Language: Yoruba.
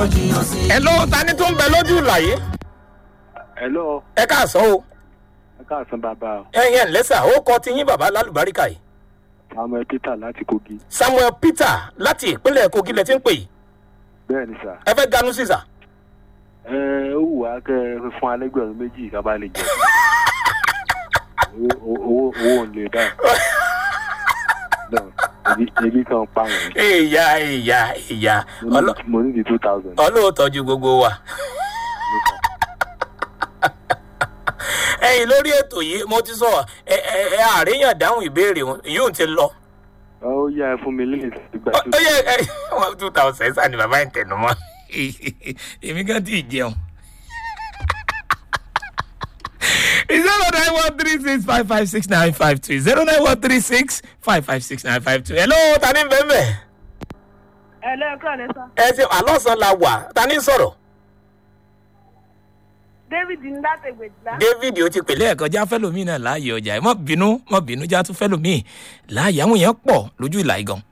ẹ ló ta ni tó ń bẹ lójú ìlàyé hello ẹ káàsán o ẹ káàsán bàbá ẹyin ẹ̀ ńlẹ́sà ó kọ ti yín bàbá lálùbáríkà yìí samuel peter láti kogi samuel peter láti ìpínlẹ̀ kogi lẹ ti ń pè yìí bẹ́ẹ̀ ni sà ẹ fẹ́ ganu sísà ẹ ó wù wá kẹ ẹ fún alẹ́gbẹ̀rún méjì ká bá lè jẹ owó owó owó ò lè dá ebi ebi kan pa wọn ìyá ìyá ìyá mo ní di two thousand. ọlọ́ọ̀tọ́jú gbogbo wa. ẹyin lórí ètò yìí mo ti sọ ẹ ẹ ẹ àríyàn dáhùn ìbéèrè wọn yóò ti lọ. ó yá ẹ fún mi lẹ́yìn ìgbà ó yẹ ẹ wọn two thousand sani bàbá ẹ̀ tẹnu mọ́ èmi kan ti jẹun. zero nine one three six five five six nine five two zero nine one three six five five six nine five two. hello ta ni bẹ́ẹ̀ bẹ́ẹ̀. ẹ lẹ́ẹ̀kan lẹ́sà. ẹ ti àlọ́sàn la wà ta ni sọ̀rọ̀. david ní láti ègbèjìlá. david ó ti pèlè ẹ̀kọ́ já fẹ́lòmíì náà láàyè ọjà ẹ̀ mọ́ bínú mọ́ bínú já tún fẹ́lòmíì láàyè àwọn èèyàn pọ̀ lójú ìlà ìgàn.